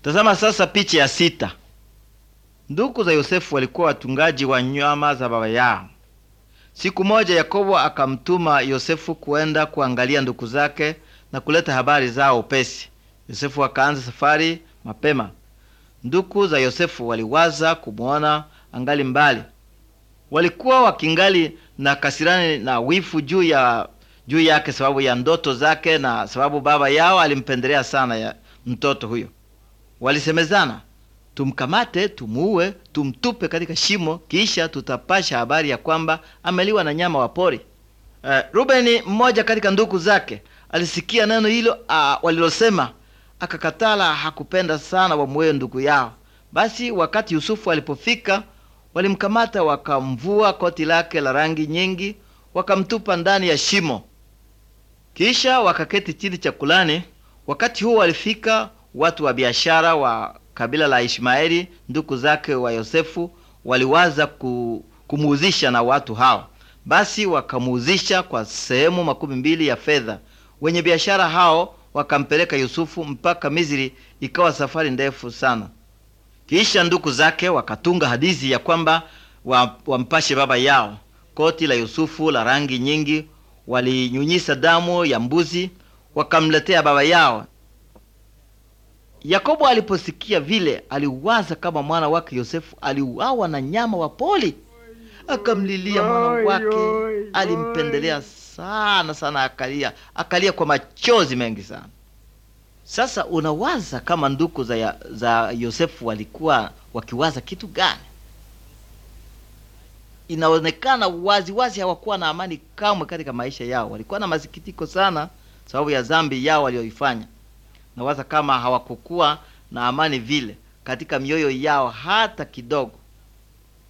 Tazama sasa picha ya sita. Ndugu za Yosefu walikuwa watungaji wa nyama za baba yao. Siku moja Yakobo akamtuma Yosefu kuenda kuangalia ndugu zake na kuleta habari zao upesi. Yosefu akaanza safari mapema. Ndugu za Yosefu waliwaza kumwona angali mbali. Walikuwa wakingali na kasirani na wifu juu ya juu yake sababu ya ndoto zake na sababu baba yao alimpendelea sana ya mtoto huyo. Walisemezana, tumkamate, tumuue, tumtupe katika shimo, kisha tutapasha habari ya kwamba ameliwa na nyama wa pori. Uh, Rubeni mmoja katika ndugu zake alisikia neno hilo uh, walilosema, akakatala. Hakupenda sana wamuue ndugu yao. Basi wakati Yusufu alipofika, walimkamata wakamvua koti lake la rangi nyingi, wakamtupa ndani ya shimo, kisha wakaketi chini chakulani. Wakati huo walifika watu wa biashara wa kabila la Ishmaeli, ndugu zake wa Yosefu, waliwaza ku, kumuuzisha na watu hao. Basi wakamuuzisha kwa sehemu makumi mbili ya fedha. Wenye biashara hao wakampeleka Yusufu mpaka Misri, ikawa safari ndefu sana. Kisha ndugu zake wakatunga hadithi ya kwamba wampashe baba yao koti la Yusufu la rangi nyingi, walinyunyisa damu ya mbuzi wakamletea baba yao. Yakobo aliposikia vile, aliwaza kama mwana wake Yosefu aliuawa na nyama wa poli, akamlilia mwana wake. Alimpendelea sana sana, akalia akalia kwa machozi mengi sana. Sasa unawaza kama ndugu za, ya, za Yosefu walikuwa wakiwaza kitu gani? Inaonekana wazi wazi hawakuwa na amani kamwe katika maisha yao. Walikuwa na masikitiko sana sababu ya dhambi yao walioifanya. Nawaza kama hawakukuwa na amani vile katika mioyo yao hata kidogo.